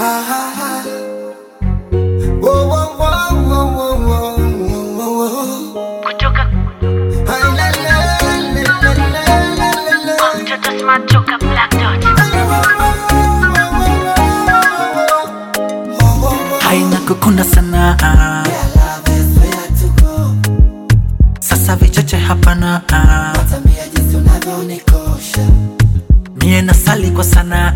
kutoka mtoto smart toka black dot haina kukunda sana sasa vichache hapana mie nasali kwa sana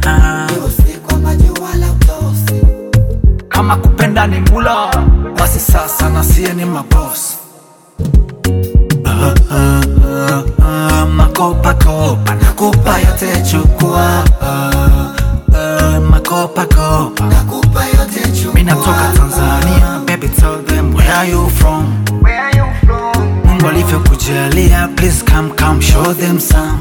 kama kupenda ni mula basi sasa nasie ni mabos Ah, ah, ah, ah, makopa kopa nakupa yote chukua Ah, ah, makopa kopa mi natoka tanzania baby tell them where are you from mungu alivyokujalia please come come show them some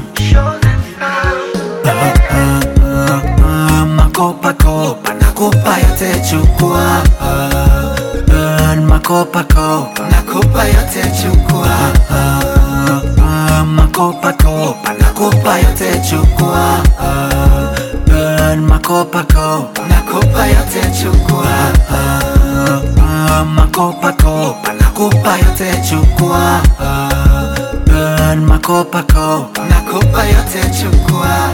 Ah, ah, ah, ah, makopa kopa nakupa yote chukua Ah, ah, makopa kopa nakupa yote chukua Ah, ah, ah, makopa kopa nakupa yote chukua Ah, ah, makopa kopa nakupa yote chukua Ah, ah, makopa kopa nakupa yote chukua Ah, ah, makopa kopa nakupa yote chukua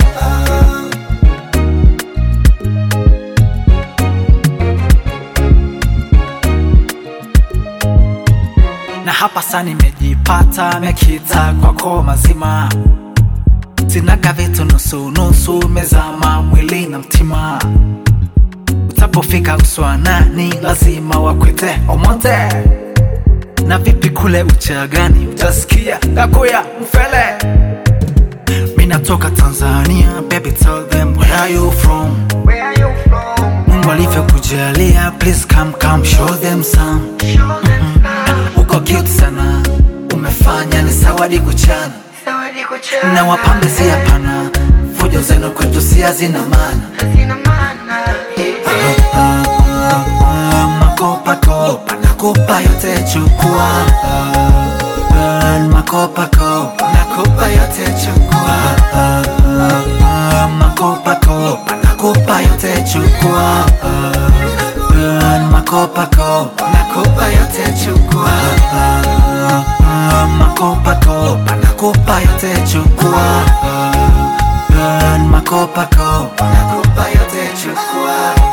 na hapa sa nimejipata mekita kwako mazima sinaga vitu nusunusu mezama mwili na mtima utapofika uswanani lazima wakwete omote na vipi kule uchagani utasikia gakuya mfele mi natoka tanzania baby tell them where are you from mungu alivyokujalia please come come show them some uko cute sana umefanya ni sawadi kuchana na wapambe si hapana fujo zenu kwetu si hazina maana Ah, ah, ah, makopa kopa nakupa yote chukua Ah, ah, makopa kopa nakupa yote chukua Ah, ah, ah, makopa kopa nakupa yote chukua Ah, ah, makopa kopa nakupa yote chukua Ah, ah, ah, makopa kopa nakupa yote chukua Ah, ah, makopa kopa nakupa yote chukua